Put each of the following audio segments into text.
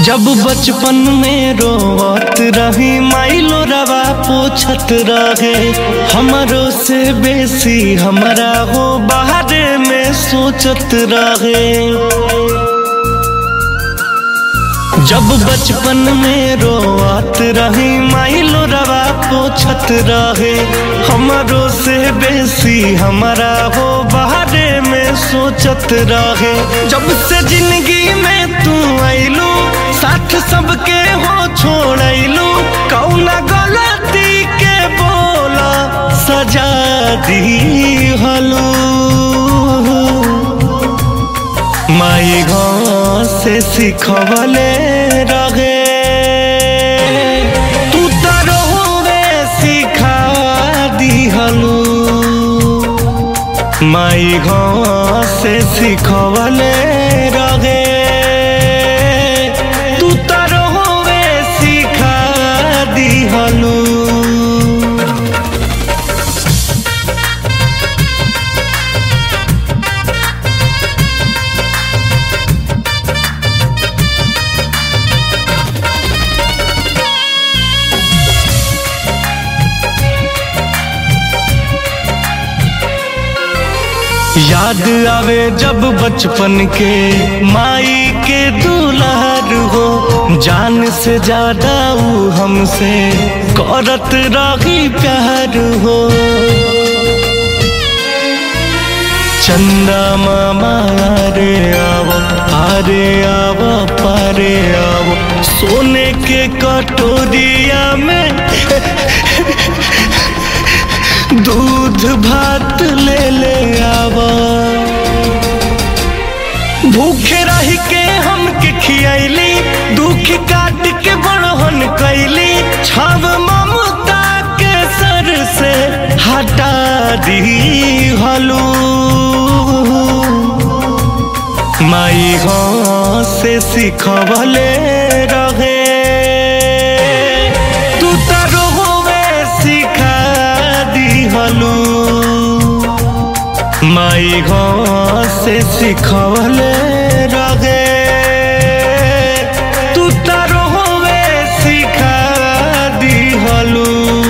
जब बचपन में रोवत रही माइलो रवा पोछत रहे हमरो से बेसी हमरा हो बाहरे में सोचत रहे जब बचपन में रोवत रही माइलो रवा पोछत रहे हमरो से बेसी हमरा हो बाहरे में सोचत रहे जब से जिंदगी में तू आइलू साथ सबके हो छोड़लू कौना गलती के बोला सजा दी हलू माई गाँव से सिखवले रहे तू तरोवे सिखा दिहलू माई गाँव से सिखवले रहे तू तरोवे सिखा दिहलू याद आवे जब बचपन के माई के दुलार हो जान से ज्यादा ऊ हमसे करत रही प्यार हो चंदा मामा रे आवो आरे आवो पारे आवो सोने के कटोरिया में दूध भात ले ले आवा भूखे रह के हमके खियैली दुख काट के बड़हन कैली छब ममता के सर से हटा दी हलू माई गाँव से सिखवले रहे तू तरोवे सिखा दिहलू माई गाँव से सिखवले रहे तू तरोवे सिखा दिहलू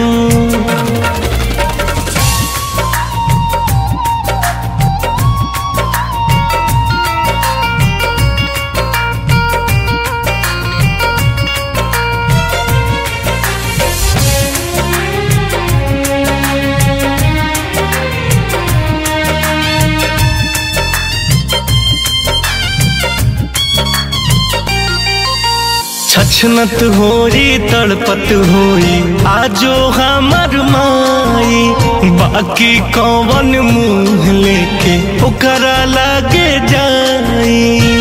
छछनत होई तड़पत होई आजो हमर माई बाकी कौन मुंह लेके ओकरा लागे जाई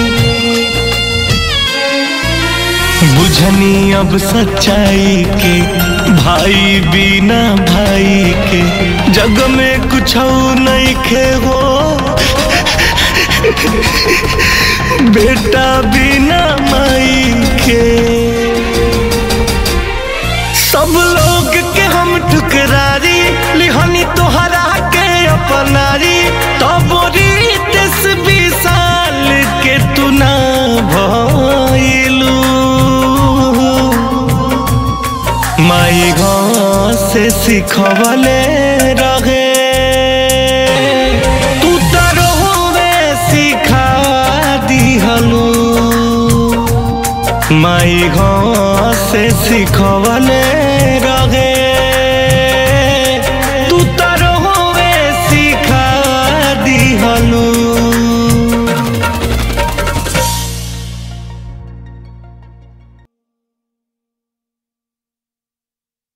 बुझनी अब सच्चाई के भाई बिना भाई के जग में कुछ नहीं खे हो बेटा बिना माई के सब लोग के हम ठुकरारी लिहनी तोहरा के अपनारी तब दस बीस साल के तू ना भइलू माई गाँव से सिखवले रहे तू तरोवे सिखा दिहलू माई गाँव से सिखवले